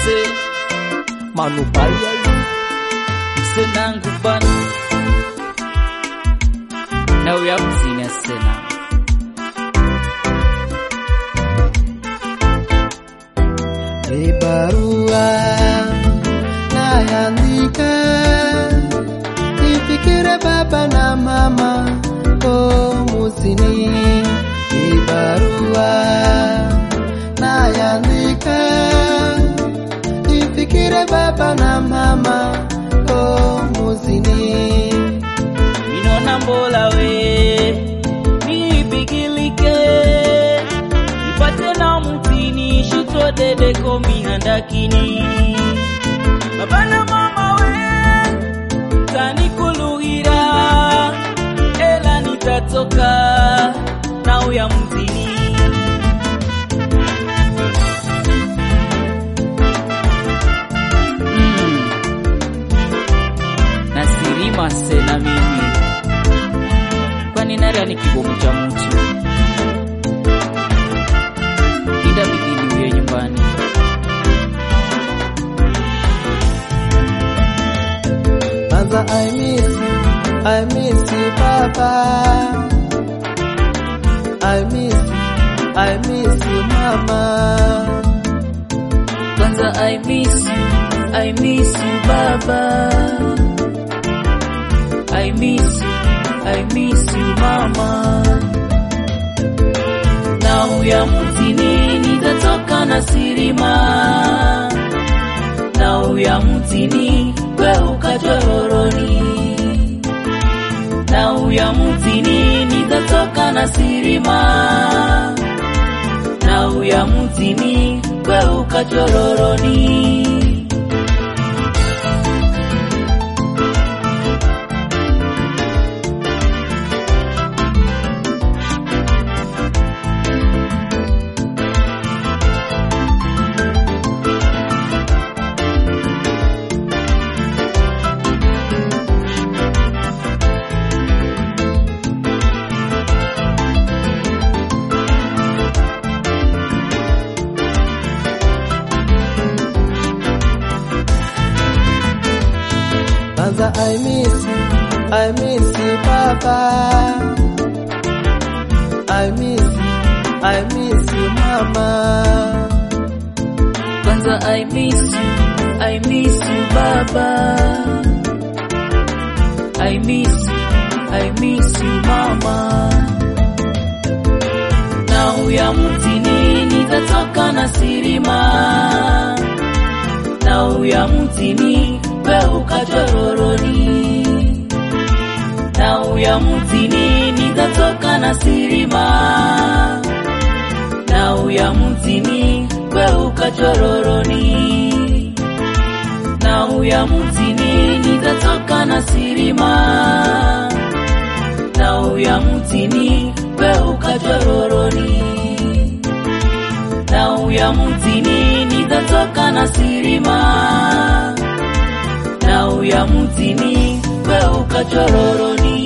mse manubaya mse nangu bana na uya mzini asena Hii barua naandika nifikire baba na mama oh musini. Hii barua naandika nifikire baba na mama oh musini. minona mbola we mipigilike ipate na mutini shutwa dedeko mihandakini baba na mama we tanikuluhira ela nitatoka na uya mutini mm. nasirima sena mimi kwani nari ni kibomu cha mtu ida bidini uye nyumbani Kwanza I miss you, I miss you baba. I miss you, I miss you mama. kwanza i miss you i miss you baba i miss you i miss you mama na uya mtini nitatoka na sirima na uya mtini kweuka chororoni na uya mtini nitatoka na sirima na uya mtini kweuka chororoni Kwanza I miss you, I miss you baba. I miss you, I miss you mama. kwanza i miss you i miss you baba i miss you i miss you mama na uya mtini nitatoka na sirima na uya mtini kweuka chororoni na uya mtini nitatoka na sirima na uya mtini kweuka chororoni na uya mtini nitatoka na sirima na uya mtini kweuka chororoni na uya mtini nitatoka na sirima na uya mtini kweuka chororoni